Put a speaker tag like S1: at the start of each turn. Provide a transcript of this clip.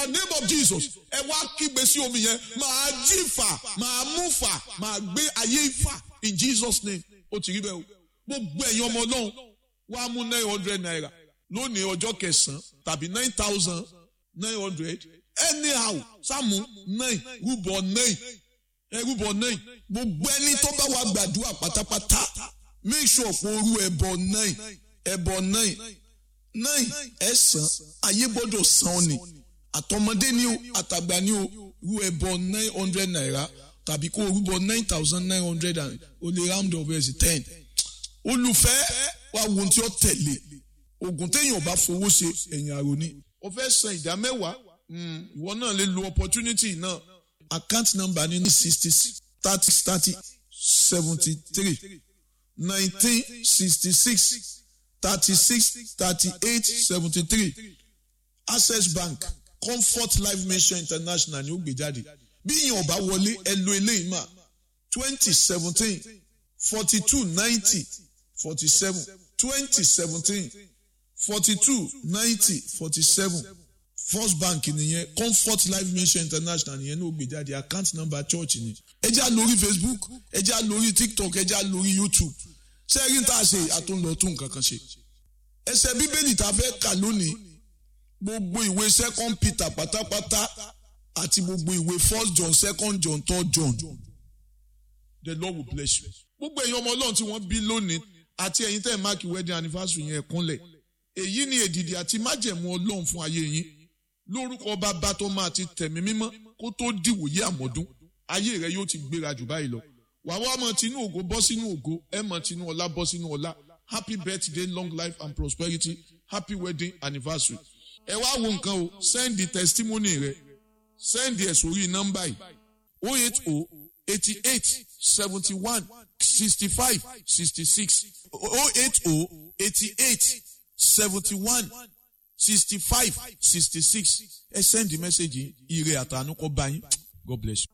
S1: the name of Jesus ẹ wá kígbe sí omi yẹn máa jí fà máa mú fà máa gbé ayé fà in Jesus name ó ti rí bẹ́ẹ̀ o gbogbo ẹ̀yin ọmọ ọlọ́run wá mú nine hundred naira lónìí ọjọ́ kẹsàn-án tàbí nine thousand nine hundred anyhow sáàmù nine rúbọ nine ẹ rúbọ nine gbogbo ẹni tó bá wà gbàdúrà pátápátá make sure pé orú ẹbọ nine ẹbọ nine nine ẹ̀sán ayé gbọ́dọ̀ san ọ́ ni àtọmọdé ni o àtàgbà ni o rú ẹbọ nine hundred naira tàbí kó rúbọ nine thousand nine hundred and o lè round up ẹ̀ sí ten olùfẹ́ wa wo ohun tí ó tẹ̀lé oògùn téèyàn bá fowó ṣe ẹ̀yìn àròní o fẹ́ san ìdá mẹ́wàá ìwọ náà lè lo opportunity náà account number ní sixty thirty thirty seventy three nineteen sixty six thirty six thirty eight seventy three access bank comfort life mission international ni ó gbé jáde bí ìyẹn ọba wọlé ẹ lo eléyìí mà twenty seventeen forty two ninety forty seven twenty seventeen forty two ninety forty seven first bank nìyẹn comfort life mission international nìyẹn ní ó gbé jáde account number church ni ẹ já lórí facebook ẹ já lórí tiktok ẹ já lórí youtube ṣé ẹ rí tá a ṣe àtúnlọ tún nǹkan kan ṣe ẹsẹ̀ bíbélì tá a fẹ́ kà lónìí gbogbo ìwé second peter pátápátá àti gbogbo ìwé first john second john third john the lord will bless you. gbogbo ẹ̀yin ọmọ ọlọ́run tí wọ́n bí lónìí àti ẹ̀yin tẹ́ ẹ̀ máàkì wedding anniversary yẹn kúnlẹ̀ èyí ni èdìdì àti májẹ̀mú ọlọ́run fún ayé yín lórúkọ bàbá tó máa ti tẹ̀mí mímọ́ kó tó dìwòye àmọ́dún ayé rẹ yóò ti gbéra jù báyìí lọ wàá wá mọ tinú ògo bọ́ sínú ògo ẹ mọ tinú ọlá bọ́ sínú ọlá happy birthday long life and prosperity happy wedding anniversary ẹ wá wo nǹkan o send the testimony rẹ send ẹ sórí nọ́mbà yìí o eight o eighty eight seventy one sixty five sixty six o eight o eighty eight seventy one sixty five sixty six ẹ send the message yìí ire àtànú kọ bá yín god bless you.